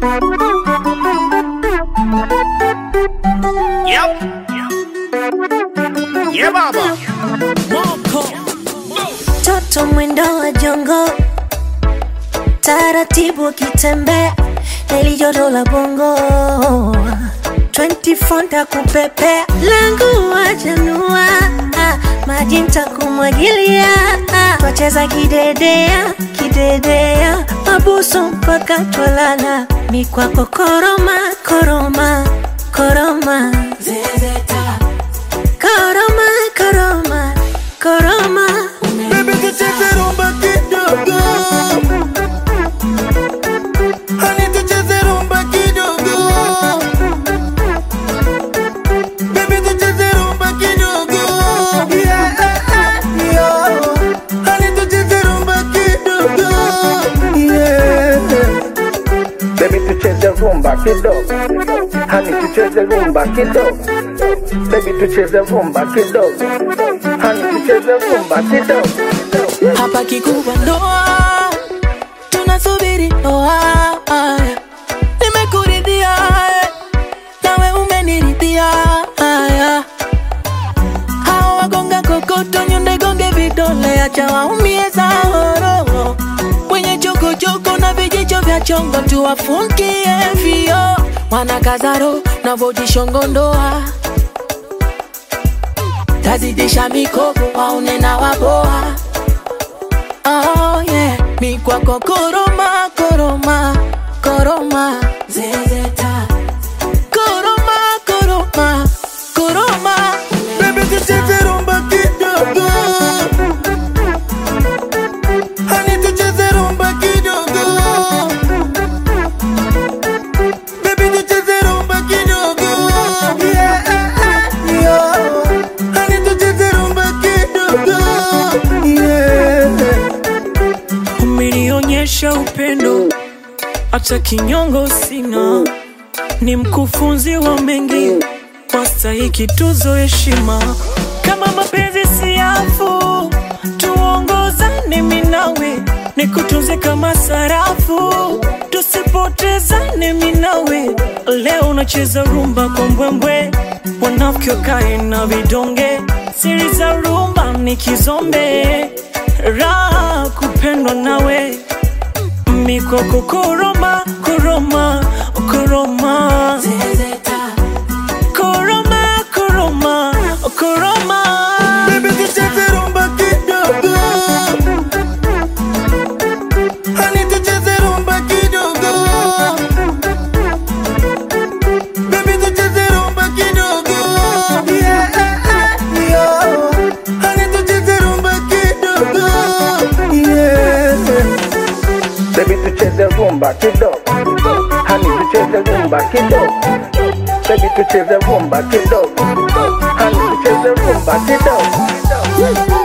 Yep. Yeah, baba. Toto mwendo wa jongo, taratibu akitembea, heli joto la bongo 24 ntakupepea, langu wajanua, maji ntakumwagilia, twacheza kidedea kidedea, mabusu mpaka twalala, mikwako koroma koroma koroma zezeta koroma koroma koroma Baby tucheze rumba kidogo Honey tucheze rumba kidogo Baby tucheze rumba kidogo Yeah, yeah Honey tucheze rumba kidogo Yeah Baby tucheze rumba kidogo, hani tucheze rumba kidogo. Baby tucheze rumba kidogo, hani tucheze rumba kidogo. hapa kikubwa ndoa, tunasubiri ndoa. Nimekuridhia eh, nawe umeniridhia. Haya, hao wagonga kokoto, nyonde gonge vidole, acha waumie zahoro. Wenye chokochoko na vijicho vya chongo, tuwafungie vio. Wanakazaro na vojishongo ndoa tazidisha mikopo waone na waboa Oh yeah, mi kwako koroma koroma koroma zezeta koroma koroma koroma Baby tucheze rumba kidogo Honey tucheze rumba kidogo Baby tucheze rumba kidogo Yeah, yeah Honey tucheze rumba kidogo Yeah umenionyesha upendo, hata kinyongo sina, ni mkufunzi wa mengi, wastahiki tuzo heshima. Kama mapenzi siafu, tuongozane minawe, nikutunze kama sarafu, tusipotezane minawe. Leo unacheza rumba kwa mbwembwe, wanafiki wakae na vidonge, siri za rumba ni kizombe, raha kupendwa nawe mikoko koroma koroma koroma zezeta koroma koroma koroma Baby tucheze rumba kidogo Honey tucheze rumba kidogo Baby tucheze rumba kidogo Yeah, yeah Honey tucheze rumba kidogo Yeah Baby tucheze rumba kidogo, hani tucheze rumba kidogo. Baby tucheze rumba kidogo, hani tucheze rumba kidogo.